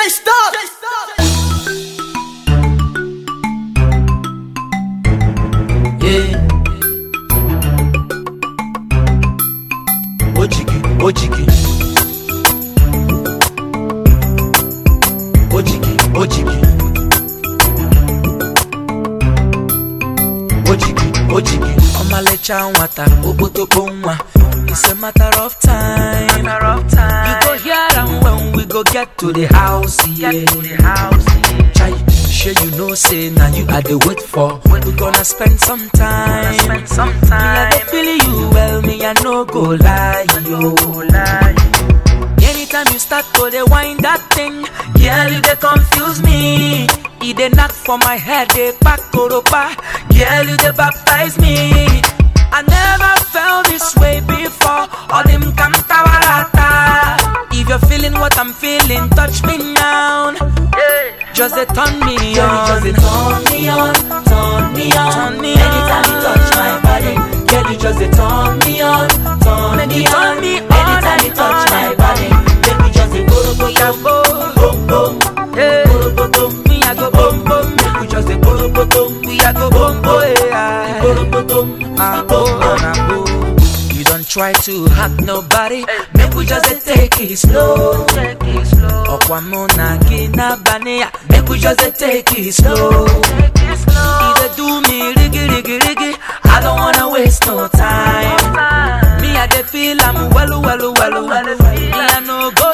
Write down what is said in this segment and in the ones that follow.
stop. Yeah. Ojigi, ojigi. Ojigi, ojigi. Ojigi, ojigi. Ọmalịcha nwata, okpotokpo nwa. It's a matter of time. Matter of time. You go hear am when we go get to the house, yeah. Get to the house. Chai, sure you know say now you are the wait for. We gonna spend some time. Spend some Me I time. go feel you well, me I no go lie, yo. Lie. Anytime you start to the wind that thing, girl you dey confuse me. E dey knock for my head, dey pack koropa. Girl you dey baptize me. I never felt this way before. All them kantawarata. If you're feeling what I'm feeling, touch me now. Yeah. Just dey turn me Girl, you on. just dey turn me on, turn me on. Turn me Anytime you on. touch my body, girl, you just dey turn me on, turn Make me you turn on. me on Anytime you and touch on my and body, make me just dey go go go Yabo. boom boom, Hey. go go boom. Me I go boom boom. Make we just dey go go boom, We I go boom boom. yeah. go go boom, Abo, abo. You don't try to hack nobody. Make we just dey take it slow. Take it slow. Ọkwa mụ na gị n'abalị ya. Make we just dey take it slow. Take it slow. E dey do me rigi rigi rigi. I don't wanna waste no time. Time. Me I dey feel am well well well well. Well, feel Me I no go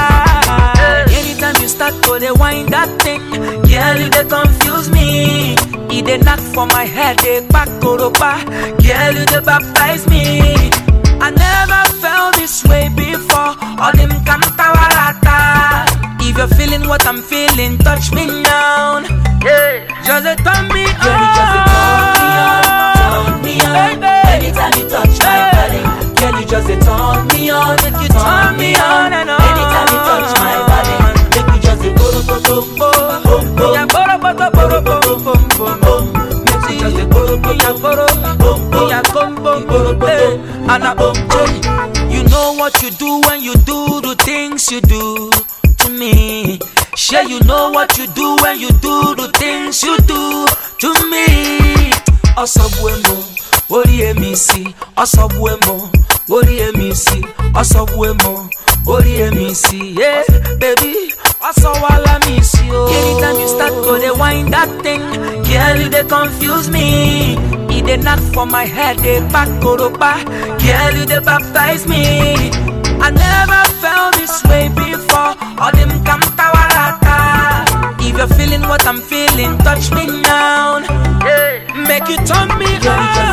lie. Anytime you start to dey wind that thing, girl you dey confuse me. E dey knock for my head, dey pack koropa. Girl you dey baptize me. I never felt this way before. All them kantawarata. If you're feeling what I'm feeling, touch me now. Yeah. Just dey turn me Girl, you just dey turn me on, turn me on. Baby. Anytime you touch my body, girl, you just dey turn me on, Make you turn me on and on. Anytime you touch my body, make me just dey go go go boom boom boom. Yeah, boro, boro, boro, boro, boro, boro, boro. Make me just dey go go Me a go boro, boom boom. me a bum bum bum, hey. And a bum bum. You know what you do when you do the things you do to me. Sure, you know what you do when you do the things you do to me. Ọsọgbuemo, orí èmi sí. Ọsọgbuemo, orí èmi sí. Ọsọgbuemo, orí èmi sí. Yeah, baby, ọsọwala mi sí o. Anytime you start to dey wind that thing, girl, you dey confuse me. E dey knock for my head, dey pack koropa. Girl, you dey baptize me. I never felt this way before. All them kantawarata. If you're feeling what I'm feeling, touch me now. Yeah. Make you turn me Girl, you just